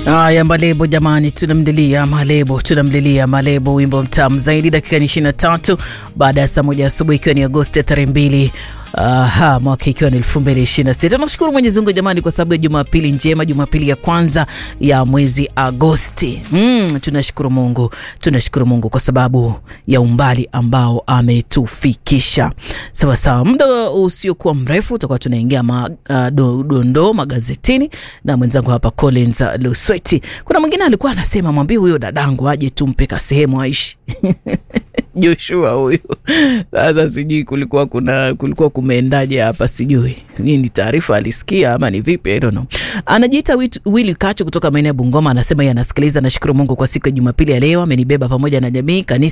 Haya, Malebo jamani, tunamlilia Malebo, tunamlilia Malebo, wimbo mtamu zaidi. Dakika ni ishirini na tatu baada ya saa moja asubuhi, ikiwa ni Agosti ya tarehe mbili Aha, mwaka ikiwa ni elfu mbili ishirini na sita. Tunashukuru Mwenyezi Mungu jamani, kwa sababu ya Jumapili njema, Jumapili ya kwanza ya mwezi Agosti. Mm, tunashukuru Mungu, tunashukuru Mungu kwa sababu ya umbali ambao ametufikisha. Sawa sawa, muda usiokuwa mrefu tutakuwa tunaingia ma, uh, do, dondoo magazetini na mwenzangu hapa Collins Lusweti. Kuna mwingine alikuwa anasema mwambie huyo dadangu aje tumpe ka sehemu aishi Joshua huyu sasa, sijui kulikuwa kuna kulikuwa kumeendaje hapa, sijui nini taarifa alisikia ama ni vipi, I don't know. Anajiita Willy Kacho kutoka maeneo ya Bungoma, anasema yeye anasikiliza. Nashukuru Mungu kwa siku ya Jumapili ya leo, amenibeba pamoja na jamii kanisa